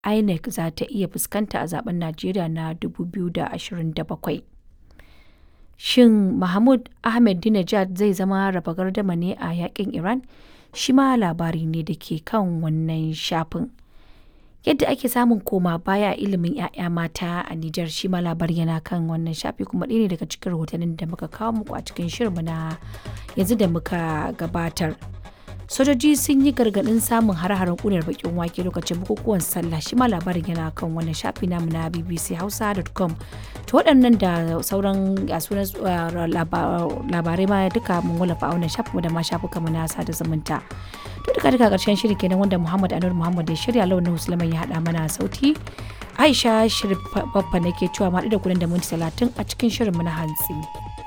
INEC za ta iya fuskanta a zaben Najeriya na 2027. Shin Mahmud Ahmadinejad zai zama raba gardama ne a yakin Iran? Shi ma labari ne da ke kan wannan shafin. Yadda ake samun koma baya a ilimin 'ya'ya mata a Nijar shi ma labari yana kan wannan shafi kuma ɗaya ne daga cikin rahotannin da muka kawo muku a cikin shirinmu na yanzu da muka gabatar. sojoji sun yi gargaɗin samun hare-haren ƙunar bakin wake lokacin bukukuwan sallah shi ma labarin yana kan wannan shafi namu na bbc hausa.com to waɗannan da sauran sunan labarai ma duka mun wallafa a wannan shafin da ma shafuka mu na sada zumunta to duka duka ƙarshen shirin kenan wanda muhammad anur muhammad ya shirya launin musulman ya haɗa mana sauti aisha shirin babba nake cewa ma da kuɗin da minti talatin a cikin shirin mu na hantsi.